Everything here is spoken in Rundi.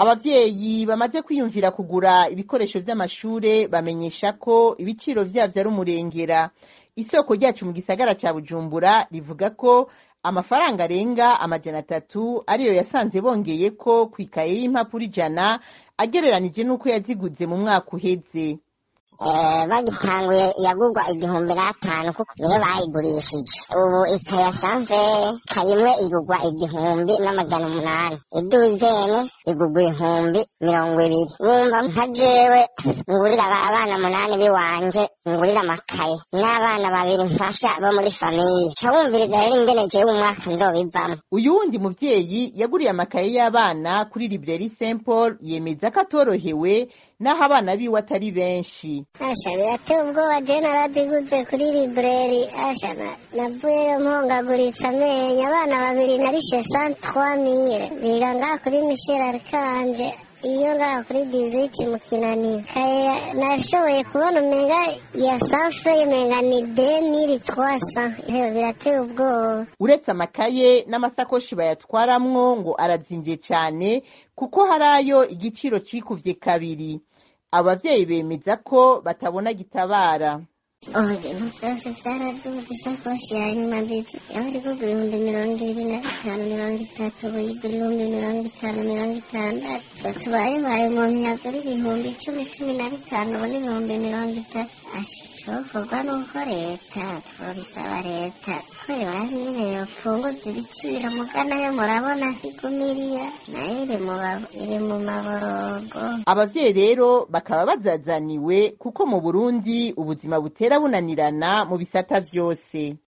abavyeyi bamaze kwiyumvira kugura ibikoresho vy'amashure bamenyesha ko ibiciro vyavyo ari umurengera isoko ryacu mu gisagara ca bujumbura rivuga ko amafaranga arenga amajana atatu ariyo yasanze bongeyeko kw'ikaye y'impapuro ijana agereranije n'uko yaziguze mu mwaka uheze bagitanguye yagurwa igihumbi n'atanu kuko niyo bayigurishije ubu ikaye yasanze kayimwe igurwa igihumbi n'amajana umunani iduzene igurwa ibihumbi mirongo ibiri bumva nka jewe ngurira abana munani biwanje ngurira amakaye n'abana babiri mfasha bo muri famiye ca wumviriza rero ingene jewe umwaka nzobivamwo uyu wundi muvyeyi yaguriye amakaye y'abana kuri librairie Saint Paul yemeza ko atorohewe naho abana biwe atari benshi asha birateye ubwoba je naraziguze kuri libreri asha navuyeyo mpongaguritse amenyo abana babiri narishe sant trois mille biga ngaha kuri michel arikanje iyo ngaha kuri dizwiti mu kinaniro kaye nashoboye kubona umenga ya sanfeye umenga ni demiri twasa birateye ubwoba uretse amakaye n'amasakoshi bayatwaramwo ngo arazimvye cane kuko hari ayo igiciro cikuvye kabiri abavyeyi bemeza ko batabona gitabara ubu ibintu byose byaraduze isakoshi ya nyuma nziza yaba iri kugura ibihumbi mirongo ibiri na bitanu mirongo itatu ubu yigura ibihumbi mirongo itanu mirongo itandatu tubaye baye umuntu yagura ibihumbi icumi cumi na bitanu ubu ni ibihumbi mirongo itatu ashokorwa n'uko leta twabisaba leta ko yora nyine yopunguza ibiciro mugana yo murabona kigumiriya nayo iri mu maborogo abavyeyi rero bakaba bazazaniwe kuko mu burundi ubuzima butera bunanirana mu bisata vyose